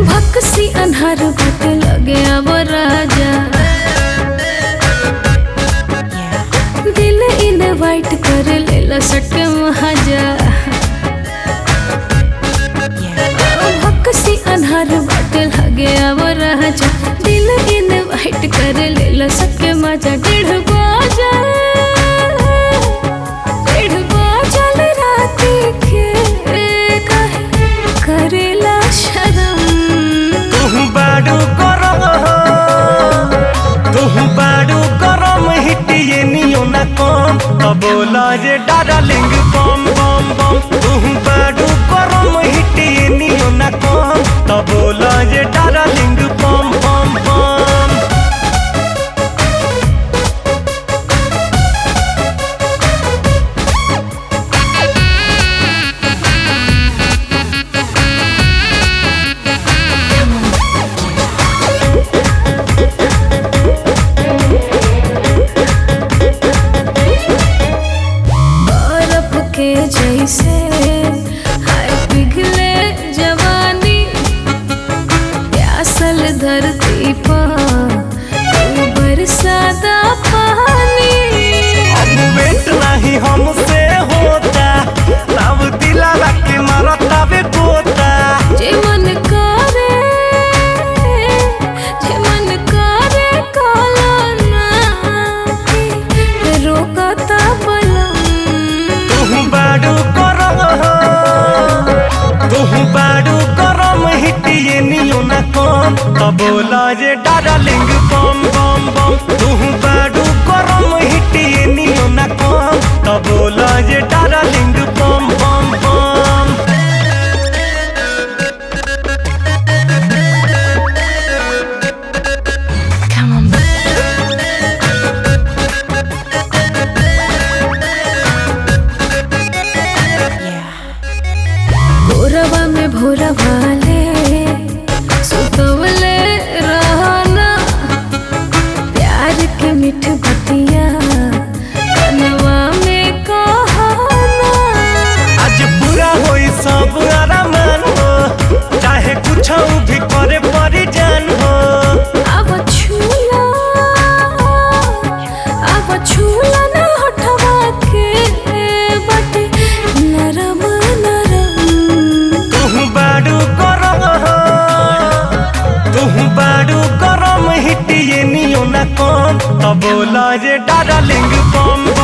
भक्सी अन्हार बाटे लगे अब राजा दिल इनवाइट कर लेला सटके महाजा भक्सी अन्हार बाटे लगे अब राजा दिल इनवाइट कर लेला सटके मजा डेढ़ बाजा डेढ़ बाजल राती के कहे करेला शरम तुहु बाडू गरम तुहु बाडू गरम हिटिए नियो ना कम त बोला जे डार्लिंग बम बम बम तुहु बाडू गरम हिटिए नियो ना कम त बोला जे डार्लिंग बम बम बम बर्फ के जैसे हाय पिघले जवानी प्यासल धरती पर तू बरसाता पानी अब वेट नहीं हमसे होता तब दिला के मारता बे गोता जे मन करे जे मन करे काला ना के रोकता बलम तुहु बाडू गरम तुहु बाडू गरम हिटिए नियो ना कम त बोला जे डार्लिंग बम बम बम तुहु बाडू गरम हिटिए नियो ना कम त बोला जे डार्लिंग बम बम बम Come on, भोरवा में भोरा वाले सुतवले रहना प्यार के मीठ बतिया कनवा में कहना आज पूरा होई सब आरामान हो चाहे कुछ भी करे परी जान हो अब छूला अब छूला न हटवा के बटे नरम नरम तुहु बाडू गरम तुहु बाडू गरम हिटिए नियो ना कम त बोला जे डार्लिंग बम